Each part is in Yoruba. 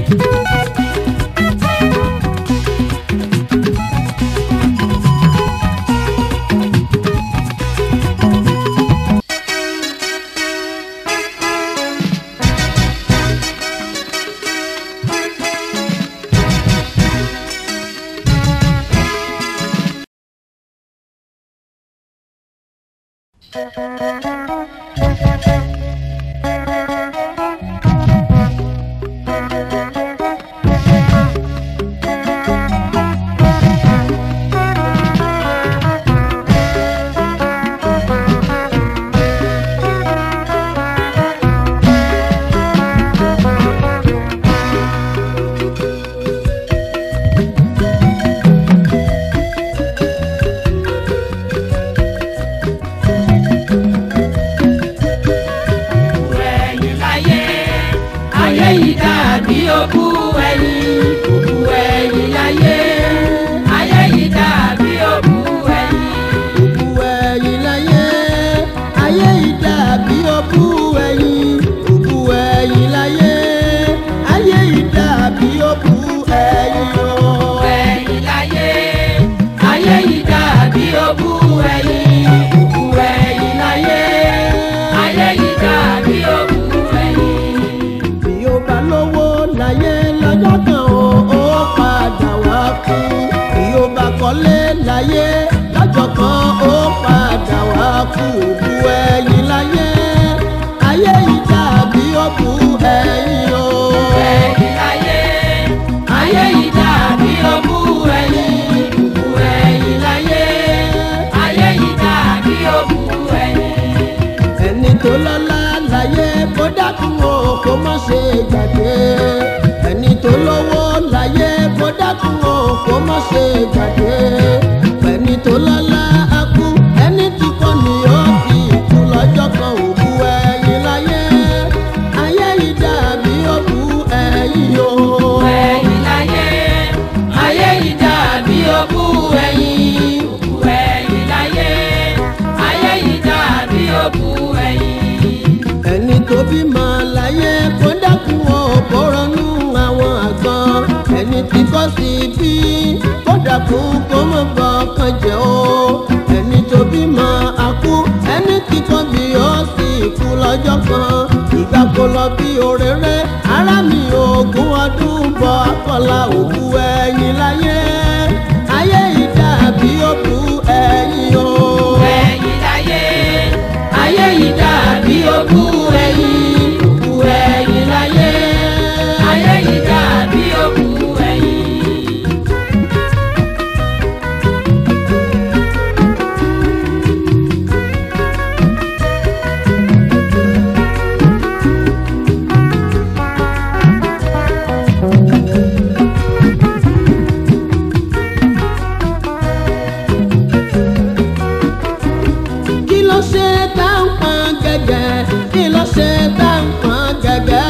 ẹ̀yìn láyé ayé yìí dàbí òkú ẹ̀yìn òkú ẹ̀yìn láyé ayé yìí dàbí òkú ẹ̀yìn. òkú ẹ̀yìn láyé ayé yìí dàbí òkú ẹ̀yìn òkú ẹ̀yìn láyé ayé yìí dàbí òkú ẹ̀yìn o. ẹ̀yìn láyé ayé yìí dàbí òkú ẹ̀yìn òkú ẹ̀yìn láyé ayé yìí dàbí òkú ẹ̀yìn. bí o bá lówó láyé lọ́jọ́ kan o ó padà wá kú bí o bá kọ́lé láyé lọ́jọ́ kan ó padà wá kú òkú ẹ̀yìn láyé ayé yìí dàbí òkú ẹ̀yìn o. ẹ̀yìn láyé ayé yìí dàbí òkú ẹ̀yìn òkú ẹ̀yìn láyé ayé yìí dàbí òkú ẹ̀yìn. ẹni tó lọ́lá láyé kó dákun o kó má ṣe gbàgbé ẹni tó lówó láyé kó dákun o kó má ṣe gbàgbé ẹni tó lọ́lá á kú ẹni tí kò ní ó fi kú lọ́jọ́ kan òkú ẹ̀yìn láyé ayé yìí dàbí òkú ẹ̀yìn o. ẹ̀yìn láyé ayé yìí dàbí òkú ẹ̀yìn òkú ẹ̀yìn láyé ayé yìí dàbí òkú ẹ̀yìn. ẹni tó bímọ láyé kó dákun o kó ronú àwọn àgbọn ẹni tí kò sí bí kó dákun kó mọ bọkàn jẹ o ẹni tó bímọ akú ẹni tí kò bí ó sì kú lọ́jọ́ kan ìgbà kó lọ bí òréré ara mi ogún ọdún bọ akọlà òkú ẹ̀yìn láyé ayé ìdàbí òkú ẹ̀yìn o. ẹ̀yìn láyé ayé yìí dàbí òkú ẹ̀yìn òkú ẹ̀yìn láyé ayé yìí dàbí òkú ẹ̀yìn. kí ló ṣe tá ń pọn gẹ́gẹ́ kí ló ṣe tá ń pọn gẹ́gẹ́.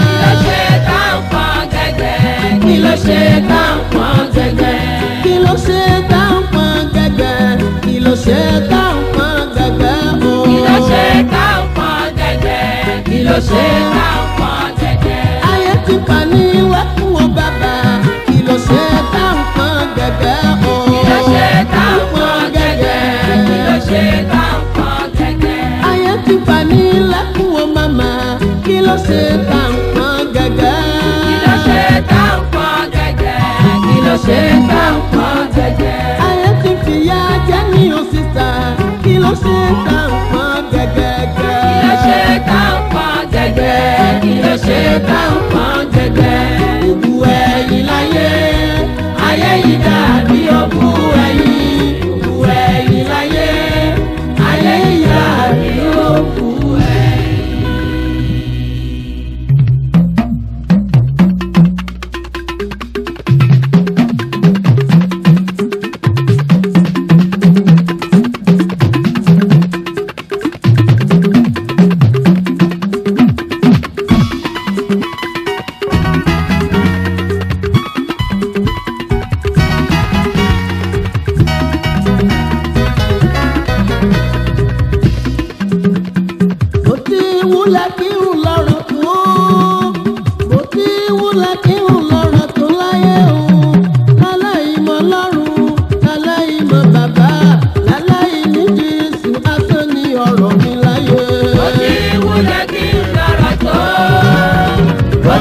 kí ló ṣe tá ń pọ́n gẹ́gẹ́ kí kí ló ṣe tá ń pọ́n gẹ́gẹ́. ló ṣe tá ń pọn gẹ́gẹ́ kí ló ṣe tá ń pọn gẹ́gẹ́ o. kí ló ṣe tá ń pọ́n gẹ́gẹ́ kí ló ṣe tá ń pọ́n gẹ́gẹ́. ayé ti pa ní wẹ́kùn o bàbá kí ló ṣe tá ń pọn gẹ́gẹ́ o. kí ló ṣe tá ń pọ́n gẹ́gẹ́ kí ló ṣe tá ń pọ́n gẹ́gẹ́. ayé ti pa ní lẹ́kùn o màmá kí ló ṣe tá ń pọn gẹ́gẹ́. kí ló ṣe tá ń pọ́n gẹ́gẹ́ kí ló ṣe tá ń pọ́n gẹ́gẹ́. ayé ti fìyà jẹ ní òṣìṣà kí ló ṣe tá ń pọn gẹ́gẹ́gẹ́. kí ló ṣe tá ń pọ́n gẹ́gẹ́ kí ló ṣe tá ń pọ́n gẹ́gẹ́. òkú ẹ̀yìn láyé ayé yìí dàbí òkú ẹ̀yìn òkú ẹ̀yìn láyé ayé yìí dàbí òkú ẹ̀yìn.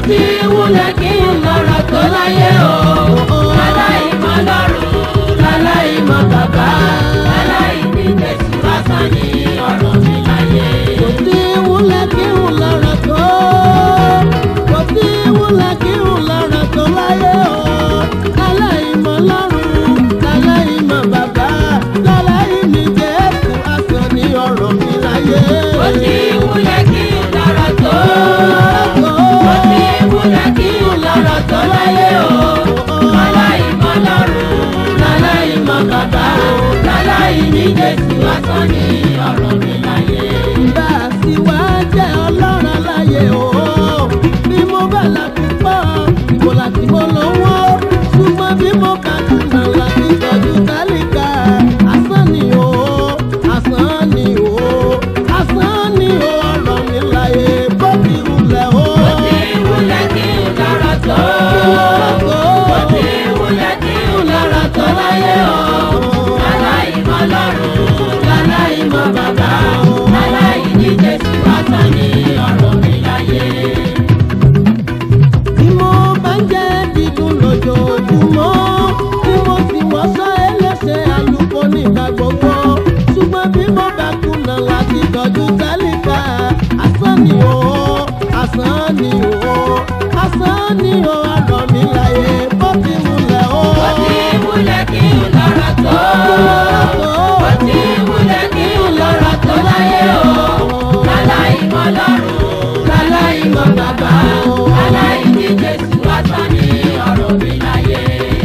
ti wúlẹ̀ kí n lọ́rọ̀ tó láyé o. Aláìmọ̀ lọ́rùn, aláìmọ̀ bàbá, aláìní Jésù lásán ni ọ̀rọ̀ mi láyé. kò sí wúlẹ̀ kí n lọ́rọ̀ tó kò sí wúlẹ̀ kí n lọ́rọ̀ tó láyé o láláìmọ̀ lọ́rùn láláìmọ̀ bàbá láláìní jésù asán ní ọ̀rọ̀ mi láyé. Ó ti wúlẹ̀ kí n lọ́rọ̀ tó. Ó ti wúlẹ̀ kí n lọ́rọ̀ tó láyé o. Aláìmọ̀ lọ́rùn, aláìmọ̀ bàbá, aláìní Jésù lásán ni ọ̀rọ̀ mi láyé. bá a sì wá jẹ́ ọlọ́run láyé o bí mo bá láti pọ̀ ìbò láti mo lówó ṣùgbọ́n bí mo kà kùnà láti tọ́jú tálíkà asán ni o asán ni o asán ni o ọ̀rọ̀ mi láyé bó ti wulẹ̀ o. Ó ti wúlẹ̀ kí n lọ́rọ̀ tó. Ó ti wúlẹ̀ kí n lọ́rọ̀ tó láyé o. Aláìmọ̀ lọ́rùn, aláìmọ̀ bàbá, aláìní Jésù lásán ni ọ̀rọ̀ mi láyé. bí mo bá ń jẹ́ dídùn lójoojúmọ́ tí mo sì wọ́sọ́ ẹlẹ́sẹ̀ àlùkò nígbà gbogbo ṣùgbọ́n bí mo bá kùnà láti tọ́jú tálíkà asán ni o asán ni o asán ni o ọ̀rọ̀ mi láyé bó ti múlẹ̀ o. Ó ti wúlẹ̀ kí n lọ́rọ̀ tó. Ó ti wúlẹ̀ kí n lọ́rọ̀ tó láyé o. Aláìmọ̀ lọ́rùn, aláìmọ̀ bàbá, aláìní Jésù lásán ni ọ̀rọ̀ mi láyé.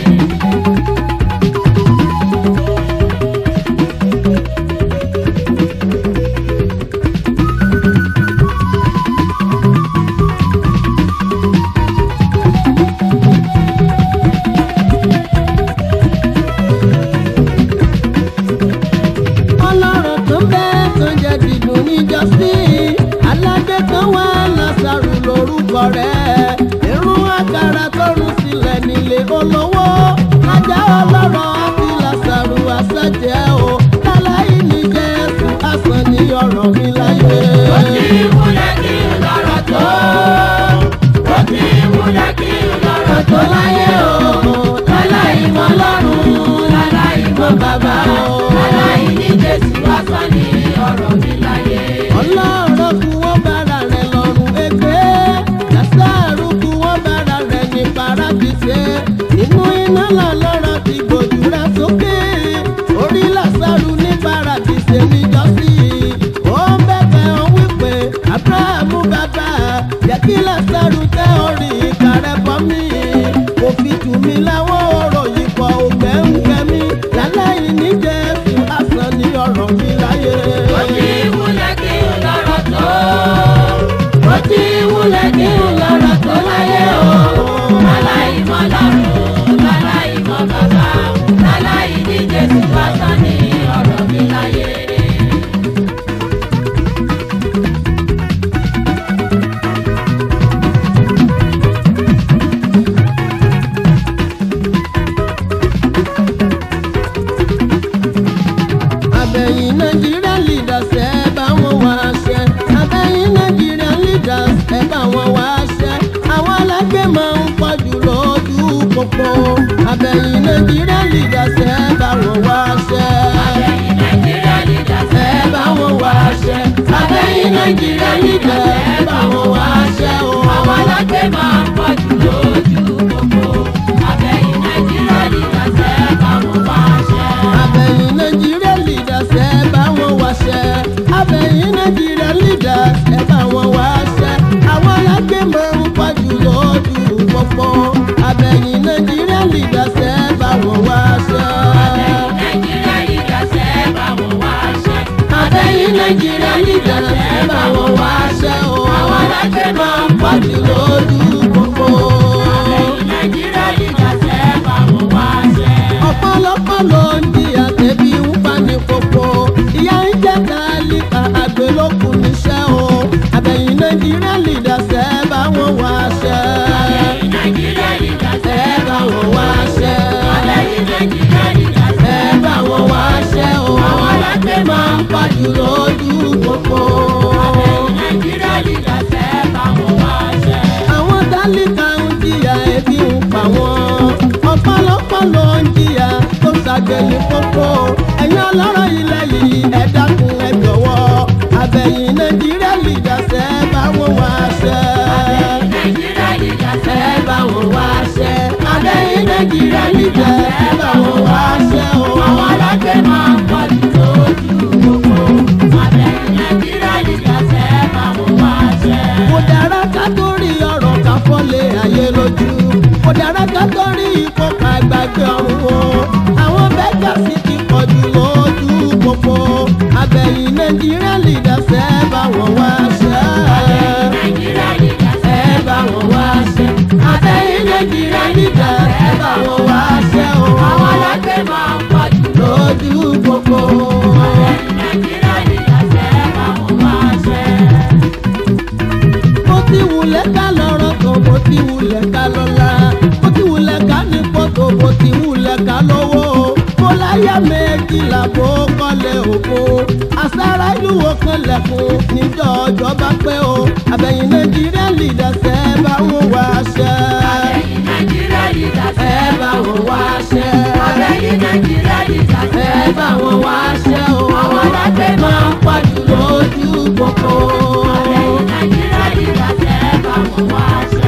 ọlọ́run tó bẹ́ẹ̀ tó jẹ́ dídùn níjọ́sí aládé kan wá lásàrù lórúkọ rẹ̀ irun àkàrà tó rún sílẹ̀ nílé olówó ajá ọlọ́rọ̀ àti lásàrù àṣàjẹ́ o láláì ní jésù àsàn ní ọ̀rọ̀ mi láyé. Ó ti wúlẹ̀ kí n lọ́rọ̀ tó. Ó ti wúlẹ̀ kí n lọ́rọ̀ tó láyé o. Aláìmọ̀ lọ́rùn, aláìmọ̀ bàbá, aláìní Jésù lásán ni ọ̀rọ̀ mi láyé. ọlọ́run kú wọ́n bára rẹ̀ lọ́rùn ẹgbẹ́ lásàrù kú wọ́n bára rẹ̀ ní paradíṣe nínú iná lọ́lọ́rọ̀ ti gbòdúrà sókè orí lásàrù ní paradíṣe níjọ́sí ó ń bẹ̀bẹ̀ ó wípé abrahamu bàbá yẹ kí lásàrù tẹ orí ìkàrẹ́ bọ́ mi kò fi tù mí láwọn ọ̀rọ̀ yìí kọ ògbẹ́ǹgbẹ́ mi láláì ní jésù àsán ní ọ̀rọ̀ mi láyé. Ó ti wúlẹ̀ kí n lọ́rọ̀ tó. Ó ti wúlẹ̀ kí n lọ́rọ̀ tó láyé o. Aláìmọ̀ lọ́rùn, aláìmọ̀ bàbá, aláìní Jésù lásán ni ọ̀rọ̀ mi láyé. abẹ́yìn nàìjíríà leaders ẹ bá wọn wá ṣẹ́ abẹ́yìn nàìjíríà leaders ẹ bá wọn wá ṣẹ́ àwọn alágbè máa ń pọ̀jù lójú pópó abẹ́yìn nàìjíríà leaders ẹ bá wọn wá ṣẹ́ Abẹ́yìn Nàìjíríà leaders ẹ bá wọn wá ṣẹ́ abẹ́yìn nàìjíríà leaders ẹ bá wọn wá ṣẹ́ o. àwọn alágbè máa ń pọ̀ jù lójú gbogbo. Abẹ́yìn Nàìjíríà leaders ẹ bá wọn wá ṣẹ́. abẹ́yìn nàìjíríà leaders ẹ bá wọn wá ṣẹ́ abẹ́yìn nàìjíríà leaders ẹ bá wọn wá ṣẹ́ àwọn alágbè máa ń pọ̀jù lójú pópó abẹ́yìn nàìjíríà leaders ẹ bá wọn wá ṣẹ́. Abẹ́yìn Nàìjíríà leaders ẹ bá wọn wá ṣẹ́. abẹ́yìn nàìjíríà leaders ẹ bá wọn wá ṣẹ́ o àwọn alágbè máa ń pọ̀jù lójú pópó. Abẹ́yìn Nàìjíríà leaders ẹ bá wọn wá ṣẹ́. ọ̀pọ̀lọpọ̀ ló ń di àtẹ̀bí ń pa ní kókó ìyá ń jẹ́ kálíkà àgbélókun níṣẹ́ o àbẹ̀yìn nàìjíríà leaders ẹ bá wọn wá ṣẹ́ Abẹ́yìn Nàìjíríà leaders ẹ bá wọn wá ṣẹ́ Abẹ́yìn Nàìjíríà leaders ẹ bá wọn wá ṣẹ́ o àwọn alágbè máa ń pàjù lójú pópó. Abẹ́yìn Nàìjíríà leaders ẹ bá wọn wá ṣẹ́. àwọn dálí ṣe ní kókó ẹ̀yin ọlọ́rọ̀ ilẹ̀ yìí ẹ dákun ẹ jọ̀wọ́ abẹ́yìn nàìjíríà lìdàsẹ́ báwọn wá ṣẹ́. nàìjíríà yíyá ẹ sẹ́ báwọn wá ṣẹ́ abẹ́yìn nàìjíríà lìdàsẹ́ báwọn wá ṣẹ́ o. àwọn alágbè máa ń pọ̀ jù lójú gbogbo àbẹ̀yìn nàìjíríà yíyá sẹ́ báwọn wá ṣẹ́. kò dára ká tó rí ọ̀rọ̀ ká fọ́lé ayé lójú kò dára ká tó rí ipò ká gbàgbé ọ̀run o àwọn bẹ́gà sì ti pọ̀ jù lójú pópó abẹ́yìn nàìjíríà lìdàsẹ́ báwọn wá ṣẹ́. nàìjíríà yíyá ẹ sẹ́ bá wọn wá ṣe abẹ́yìn nàìjíríà nígbà ẹ bá wọn wá ṣe o. àwọn alágbè máa ń pọ̀ jù lójú gbogbo. àbẹ̀yìn nàìjíríà yíyá sẹ́ báwọn wá ṣẹ́. mo ti wulẹ̀ ká lọ́rọ̀ tó mo ti wulẹ̀ ká lọ́la mo ti wulẹ̀ ká ní pọ́tò mo ti wulẹ̀ ká lọ́wọ́ mo láyà méjìlá bó kọ́lé òkú àsárá ìlú wo kan lẹ̀kùn níjọ́ ọjọ́ bá pẹ́ o abẹ́yìn nàìjíríà lìdàsẹ́ bá wọn wá ṣe. àbẹ̀yìn nàìjíríà yíyá ẹ sẹ́ bá wọn wá ṣe. àbẹ̀yìn nàìjíríà yíyá sẹ́ ẹ bá wọn wá ṣe o. àwọn alágbè máa ń pọ̀ jù lójú gbogbo. àbẹ̀yìn nàìjíríà yíyá sẹ́ báwọn wá ṣẹ́.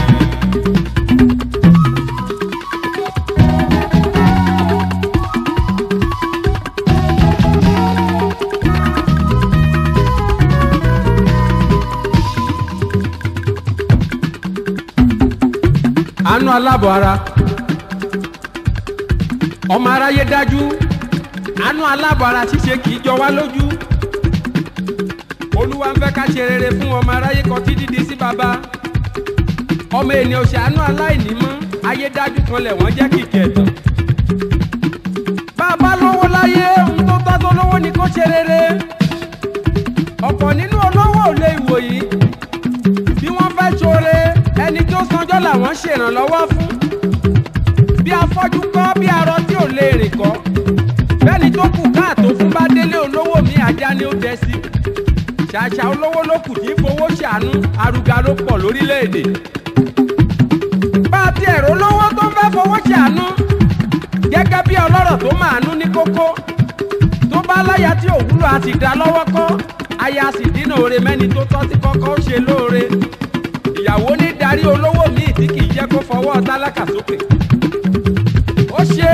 àánú alábọ̀ ara ọmọ aráyé dájú àánú alábọ̀ ara ṣíṣe kì í jọ wá lójú olúwa ń fẹ́ ká ṣe rere fún ọmọ aráyé kan tí dídí sí baba ọmọ ènìyàn ṣàánú aláìní mọ́ ayé dájú kan lẹ̀ wọ́n jẹ́ kìkì ẹ̀tàn bàbá lówó láyé ohun tó tọ́ tó lówó ni kó ṣe rere ọ̀pọ̀ nínú olówó ò lè wò yìí bí wọ́n fẹ́ ṣoore ẹni tó sanjọ́ làwọn ṣèrànlọ́wọ́ fún bí afọ́jú kọ́ bí arọ tí ò lè rìn kọ́ bẹ́ẹ̀ni tó kù káàtó fún bá délé olówó mi ajá ni ó dẹ sí ṣàṣà olówó ló kù tí ń fowó ṣàánú arúgà ló pọ̀ lórílẹ̀‐èdè bá a ti ẹ̀rọ olówó tó ń fẹ́ fowó ṣàánú gẹ́gẹ́ bí ọlọ́rọ̀ tó màánú ní kókó tó bá láyà tí òwúlò àti dá lọ́wọ́ kọ́ aya sì dínà oore mẹ́ni tó tọ́ sí kọ́kọ́ ó ṣe lóore ìyàwó ní darí olówó míì tí kì í jẹ́ kó fọwọ́ tálákà sókè ó ṣe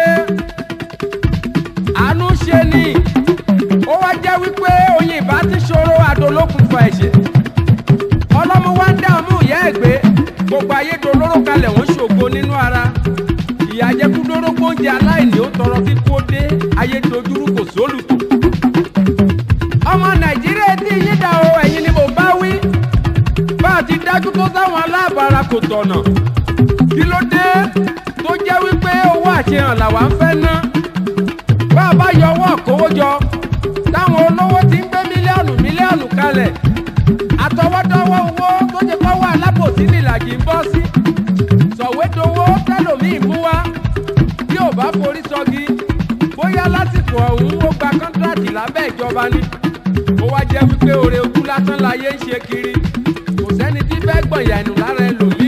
àánú ṣe ni ó wá jẹ́ wípé oyin ìbá ti ṣòro adolókun fọ ẹ̀ṣẹ̀ ọlọ́mọ wa ń dààmú ìyá ẹ̀ gbé gbogbo ayédolóró kalẹ̀ wọ́n ṣògo nínú ara ìyá jẹ́kú dórógbó oúnjẹ aláìní ó tọrọ kíkú ó dé ayédojúrú kò sólùtò ọmọ nàìjíríà tí yín dà o ẹ̀yin ni mo bá wí bá a ti dájú tó sáwọn aláàbàárà kò tọ̀nà kí ló dé tó jẹ́ wípé owó àṣehàn làwa ń fẹ́ ná bá a bá yọ owó àkówójọ táwọn olówó ti ń gbé mílíọ̀nù mílíọ̀nù kalẹ̀ àtọwọ́dọ́wọ́ owó tó ti kọ́wọ́ alábòsí nìlàjì ń bọ́ sí sọ̀wédowó tẹ́lòmíì mú wá tí ò bá forí sọgi bóyá lásìkò ọ̀hún ó gba kọ́ńtrátì lábẹ́ ìjọba ni ó wá jẹ́ wípé oore ojú lásán láyé ń ṣe kiri kò sẹ́ni tí fẹ́ gbọ̀nyà ẹnu lára ẹlòmíì.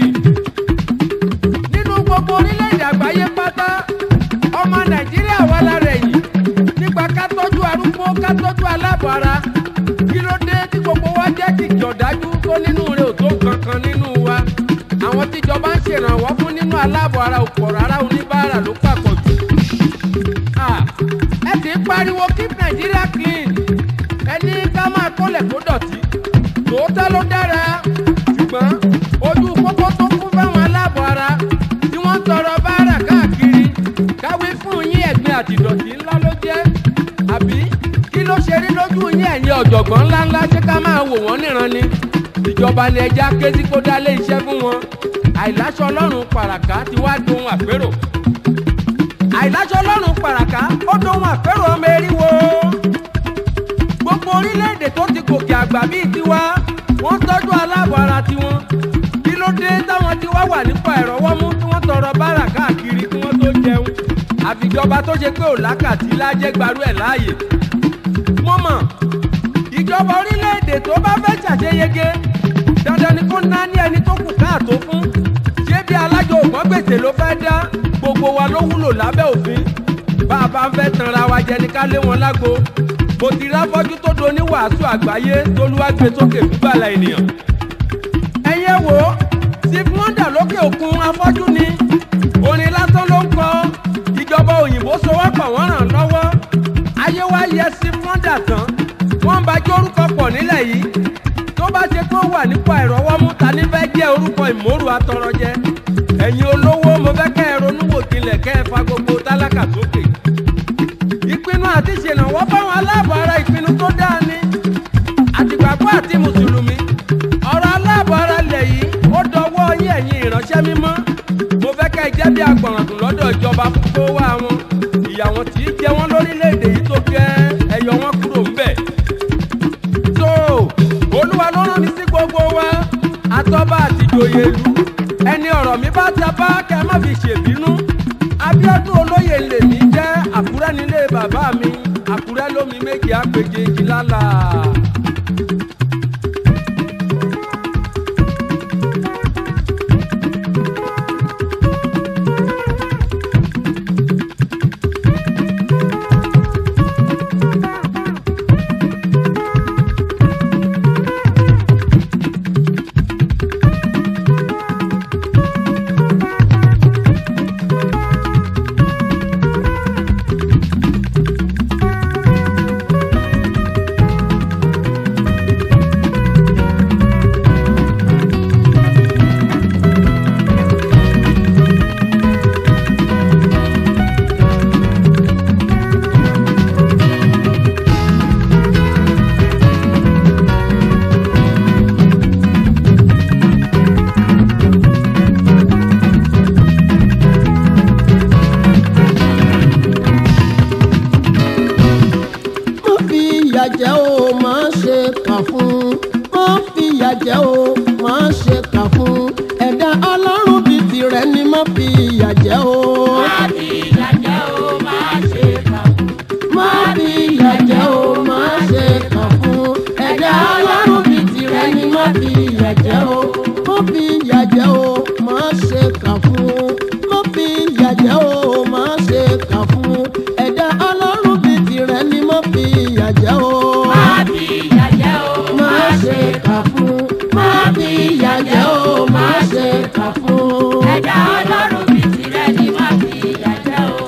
nínú gbogbo orílẹ̀-èdè àgbáyé pátá ọmọ nàìjíríà wà lára ẹ̀yìn nípa ká tọ́jú arúgbó ká tọ́jú aláàbọ̀ ara kí ló dé tí gbogbo wa jẹ́ kìkì ọ̀dájú tó nínú rẹ̀ ò tó kankan nínú wa àwọn tíjọba ń ṣèrànwọ́ fún nínú aláàbọ̀ ara ò pọ̀ rárá oníbàárà ló pàpọ̀ jù. Ah, ẹ sì ń pariwo keep Nigeria clean ẹni ká máa kólẹ̀ kó dọ̀tí tòótọ́ ló dára ṣùgbọ́n ojú pópó tó kún fáwọn aláàbọ̀ ara tí wọ́n ń tọrọ báárà káàkiri káwé fún yín ẹ̀gbin àti ìdọ̀tí ńlá ló jẹ́ àbí kí ló ṣe rí lójú yín ẹ̀yin ọ̀jọ̀gbọ́n ńláńlá ṣé ká máa wò wọ́n níran ni ìjọba ni ẹja ké sí kó dálé iṣẹ́ fún wọn àìláṣọ ọlọ́run pàràkà ti wá dohun àpérò àìláṣọ ọlọ́run pàràkà ó dohun àpérò ọmọ eriwo gbogbo orílẹ̀-èdè tó ti gòkè àgbà bíi tiwa wọ́n tọ́jú aláàbọ̀ ara tiwọn kí ló dé táwọn tiwa wà nípa ìrọ̀wọ́mú tí wọ́n tọrọ bárà káàkiri kí wọ́n tó jẹun àfìjọba tó ṣe pé òlákàtí lájẹ́ gbarú ẹ̀ láàyè mo mọ̀ ìjọba orílẹ̀-èdè tó bá fẹ́ ṣàṣeyege dandan ni kó ná ní ẹni tó kù káàtó fún ṣé bí alájọ ògbọ́n gbèsè ló fẹ́ dá gbogbo wa ló wúlò lábẹ́ òfin bá a bá ń fẹ́ tanra wa jẹ ní ká lé wọn lágbo mo ti ráfọ́jú tó do ní wàásù àgbáyé tolúwàgbé sókè bíbàlà ènìyàn. ẹyẹ wo steve wonder lókè òkun afọ́jú ni orin lásán ló ń kọ ìjọba òyìnbó sowọ́pọ̀ wọ́n ràn lọ́wọ́ ayé wa yẹ steve wonder tán wọ́n ń bá jẹ́ orúkọ pọ̀ nílẹ̀ yìí tó bá ṣe kó wà nípa ìrọwọ́mú ta ní fẹ́ jẹ́ orúkọ ìmòrò atọrọjẹ ẹ̀yin olówó mo fẹ́ kẹ́ ẹ ronú wò kílẹ̀ kẹ́ ẹ fa gbogbo tálákà sókè ìpinnu àti ìṣèlànwọ́ báwọn aláàbọ̀ ara ìpinnu tó dáa ni àtìgbàgbọ́ àti mùsùlùmí ọ̀rọ̀ aláàbọ̀ ara lẹ̀ yìí ó dọwọ́ yín ẹ̀yin ìránṣẹ́ mímọ́ mo fẹ́ kẹ́ ẹ jẹ́ bí agbọ̀nràndùn lọ́dọ̀ ìjọba fún kó wá wọn ìyà wọn tí í jẹ wọn lórílẹ̀‐èdè yìí tó gẹ́ ẹyọ wọn kúrò ńbẹ̀ tó olúwa ló rán mi sí gbogbo wa àtọ́ba àtìjòyè ìlú ẹni ọ̀rọ̀ mi bá ta bá kẹ́ ẹ má fi ṣèbínú abiodun olóyè lèmi jẹ́ àkúrẹ́ nílé bàbá mi àkúrẹ́ lómi méjì àpèjì ìjìlálà. má fi ìyà jẹ o má ṣe kà fún má fi ìyà jẹ o má ṣe kà fún ẹ̀dá ọlọ́run bíi tirẹ̀ ni má fi ìyà jẹ o. Má fi ìyà jẹ o, má ṣe kà fún. má fi ìyà jẹ o má ṣe kà fún ẹ̀dá ọlọ́run bíi tirẹ̀ ni má fi ìyà jẹ o. má fi ìyà jẹ o má ṣe kà fún má fi ìyà jẹ o má ṣe kà fún ẹ̀dá ọlọ́run bíi tirẹ̀ ni má fi ìyà jẹ o. Má fi ìyà jẹ o, má ṣe kà fún má fi ìyà jẹ o má ṣe kà fún. ẹ̀dá ọlọ́run bí tirẹ̀ ni má fi ìyà jẹ o.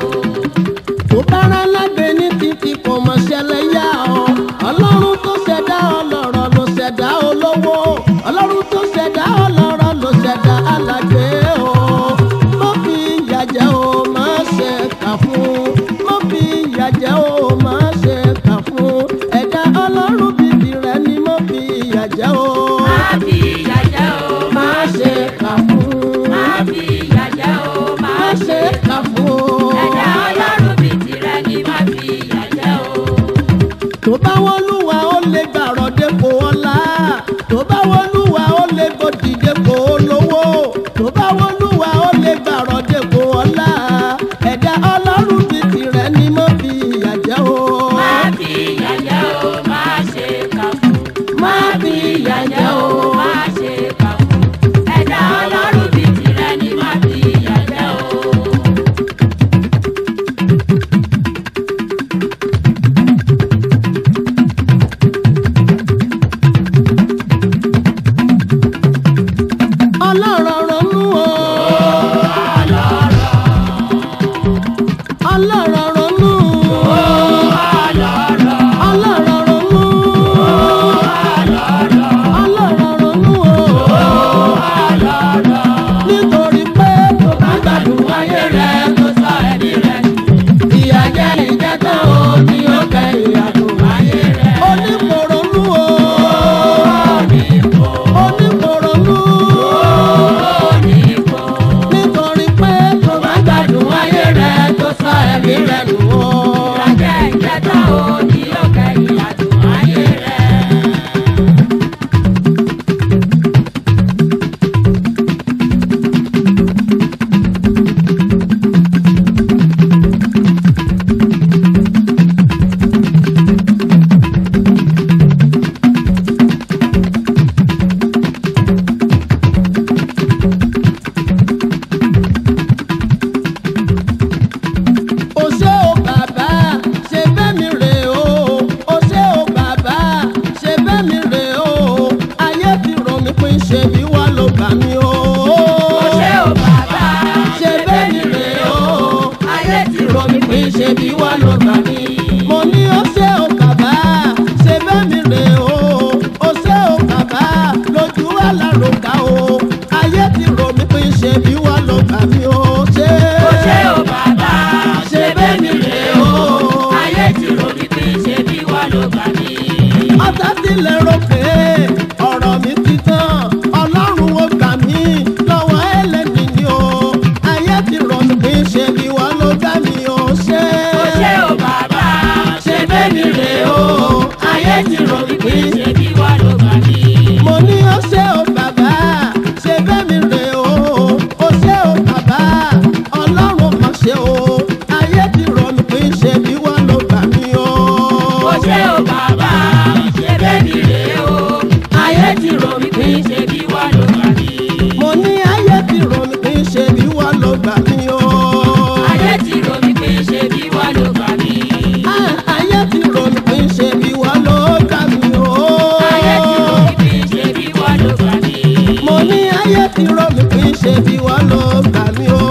tó bára lágbe ní títí kò mọ̀ ṣẹlẹ̀ yá ọ. ọlọ́run tó ṣẹ̀dá ọlọ́rọ̀ ló ṣẹ̀dá olówó. ọlọ́run tó ṣẹ̀dá ọlọ́rọ̀ ló ṣẹ̀dá alágbe o. má fi ìyà jẹ o má ṣe kà fún. má fi ìyà jẹ o má ṣe kà fún. ẹ̀dá ọlọ́run bíbí rẹ̀ ni má fi ìyà jẹ o. Má fi ìyà jẹ o, má ṣe kà fún. má fi ìyà jẹ o, má má ṣe kà fún. ẹ̀dá ọlọ́run bí tirẹ̀ ni má fi ìyà jẹ o. tó bá wọlúwa ó lè gbàrọ̀ dépò ọlá tó bá wọlúwa ó lè gbòdì dépò olówó tó bá ṣe bí wọ́n ló gbà mí. mo ní ó ṣe ò kàbá ṣe bẹ́ẹ̀ mi rè o ó ṣe ò kàbá lójú wa láròkà o ayé ti rò mí pé ṣe bí wọ́n ló gbà mí o ṣe. Ó ṣé o bàbá, ṣe bẹ́ẹ̀ mi rè o. Ayé ti rò mí pé ṣe bí wọ́n ló gbà mí. ọ̀tá tilẹ̀ rò pé ọ̀rọ̀ mi ti tán ọlọ́run ó gbà mí lọ́wọ́ ẹlẹ́ni ni o ayé ti rọ̀ mí pé ṣe bí wọ́n ló gbà mí o ṣe. Ó ṣé o bàbá, ṣe bẹ́ẹ̀ mi rè o. Ayé ti rò mí pé ṣe bí wọ́n ló gbà mí. mo ní ó ṣe o bàbá ṣe bẹ́ẹ̀ mi rè o ó ṣe o bàbá ọlọ́run kan ṣe o ayé ti rọ̀ mí pé ṣe bí wọ́n ló gbà mí o. Ó ṣé o bàbá, ṣe bẹ́ẹ̀ mi rè o. Ayé ti rò mí pé ṣe bí wọ́n ló gbà mí. mo ní ayé ti rọ̀ mí pé ṣe bí wọ́n ló gbà mí o. Ayé ti rò mí pé ṣe bí wọ́n ló gbà mí. Ah, ayé ti rò mí pé ṣe bí wọ́n ló gbà mí o. Ayé ti rò mí pé ṣe bí wọ́n ló gbà mí. mo ní ayé ti rò mí pé ṣe bí wọ́n ló gbà mí o.